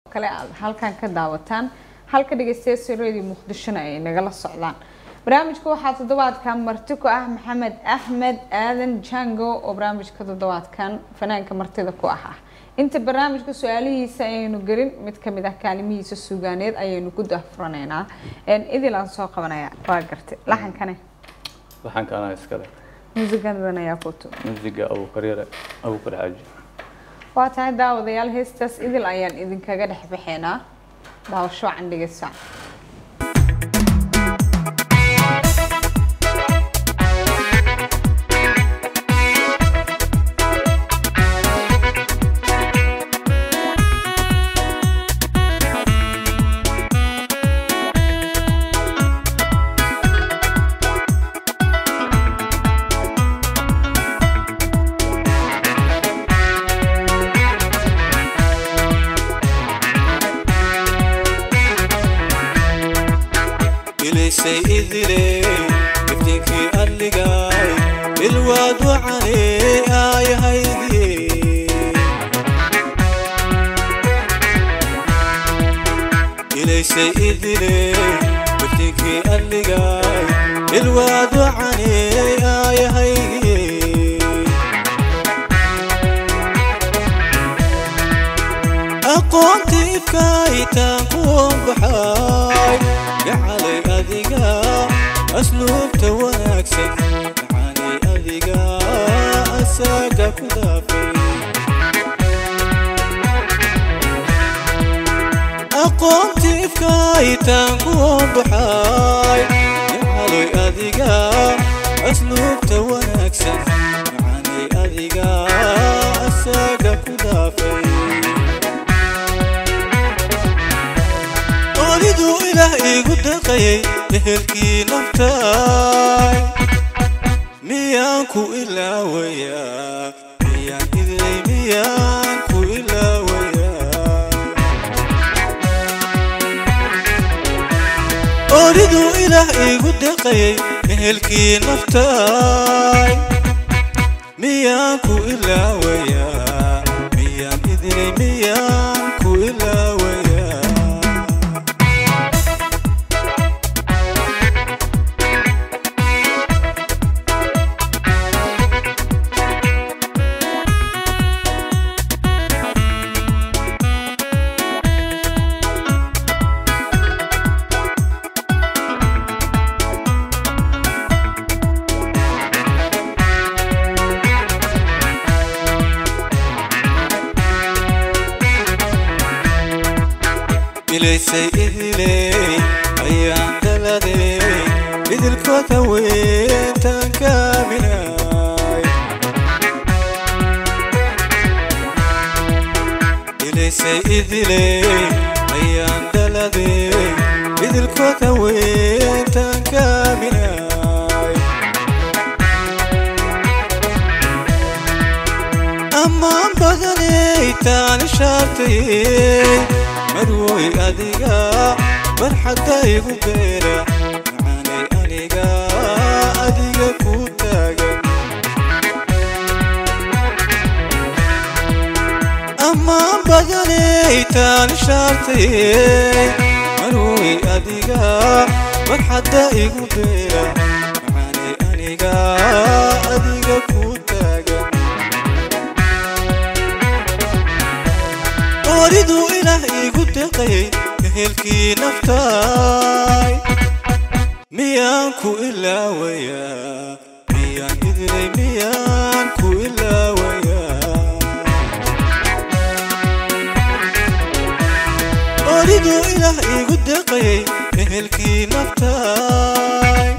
kale aad halkan ka daawataan halka dhegeystayaasha radio muqdishona ay nagala socdaan barnaamijka waxaa toddobaadkan marti ku ah maxamed axmed aadan jango oo barnaamijka toddobaadkan fanaanka martida ku ah ah inta barnaamijka su-aalihiisa ayaynu gelin mid kamid ah kaalimihiisa suugaaneed ayaynu ku dahfuraneynaa idil aan soo qabanaya waa gartay laxankane laxanka anaa iskale muusigadan ayaa ku tu muusiga abuukaryare abuukar xaaji waa tahay daawadayaal heestaas idil ayaan idinkaga dhex baxeynaa daawasho wacan dhegeysa ilaysay idile iftiinkii adligaay ilwaad wacane aayahaydiye ilaysay idile iftiinkii adligaay ilwaad wacane aayahaydiye aqoontii ifkaayitaan kuwan baxaay gacalay adiga asluubta wanaagsan macaanay adiga asaaga ku daafay aqoontii ifkaayitaan kuwan baxaay gacalay adiga asluubta wanaagsan macaanay adiga asaaga ku daafay ooliduu ilaah iigu daqayay ehelkii naftaay miyaan ku ilaawayaa miyaan idilay miyaan ku ilaawayaa ooliduu ilaah iigu daqayay ehelkii naftaay miyaan ku ilaawayaa miyaan idilay miyaan ku ilaawayaa ilaysay idiley ayaan daladey idilkood haweentaan kaaminaay ilaysay idiley ayaan daladey idilkood haweentaan kaaminaay ammaan badaney taan ishaartayey marwoy adiga farxadda igu beera macaanay aniga adiga ku taagan ammaan badaney taan ishaartayey marwoy adiga farxadda igu beera macaanay aniga adiga ku taagan ooliduu ilaah iigu deqayay ehelkii naftaay miyaan ku ilaawayaa miyaan idilay miyaan ku ilaawayaa ooliduu ilaah iigu deqayay ehelkii naftaay